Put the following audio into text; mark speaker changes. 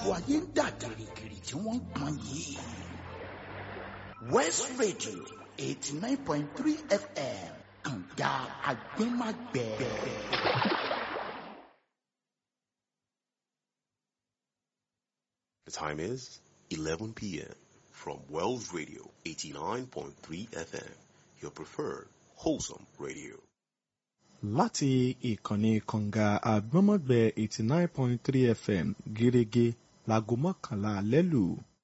Speaker 1: gbogbo ayé ń dà gìrìgìrì tí wọ́n ń pọn yìí. West Radio eighty nine point three FM kànga agbẹ́magbẹ́.
Speaker 2: The time is 11 p.m. from Wells Radio 89.3 FM, your preferred wholesome radio.
Speaker 3: láti ìkànnì kànga àgbọ́mọ̀gbẹ́ eighty nine point three fm gẹ́gẹ́ láago mọ́kànlá alẹ́ lù.